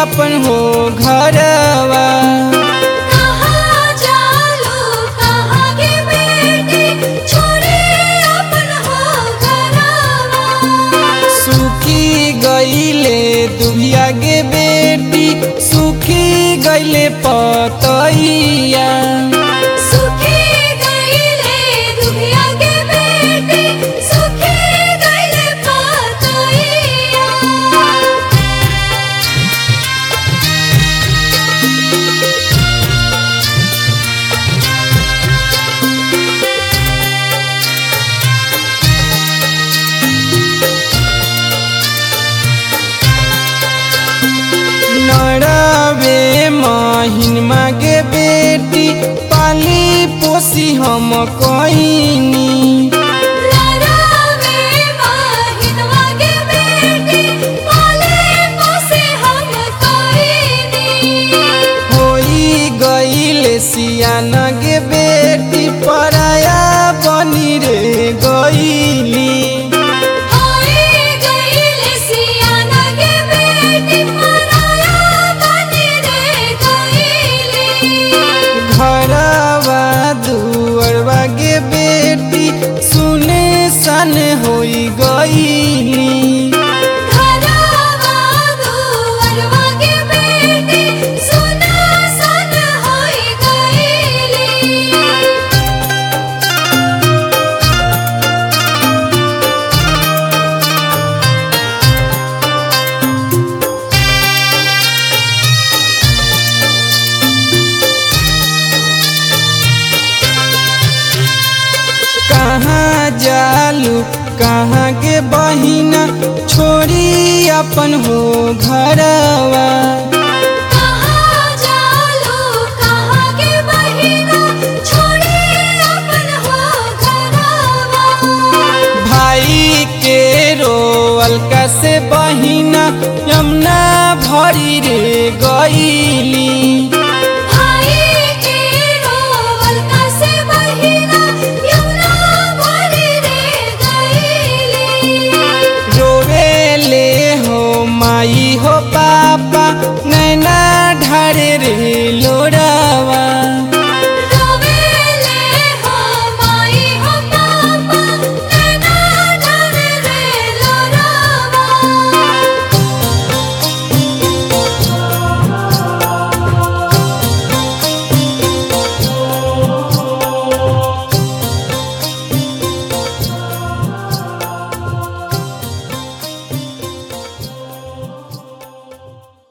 अपन हो घरवा कहाँ जालू कहाँ के बेटी छोड़ी अपन हो घरवा सुखी गईले दुबिया गे बेटी सुखी गईले पतैया सुखी गईले दुनिया के बेटी सुखी गईले पातैया नड़ावे महिन मागे बेटी पाली पोसी हम कईनी लरावे माहिनवा के बेटी पाले पोसे हम कोईनी होई गईले सियान गे बेटी पराया बनी रे गईली होई गईले सियाना के बेटी पराया बनी रे गईली घरवा दुअरवा गे बेटी सुने सन होई गईली घरवा दुअरवा के बेटी सुना सन होई गईली कहाँ जालू कहाँ के बहिना छोड़ी अपन हो घरवा कहाँ जालू कहाँ के बहिना छोड़ी अपन हो घरवा भाई के रोअल से बहिना यमुना भरी रे गईली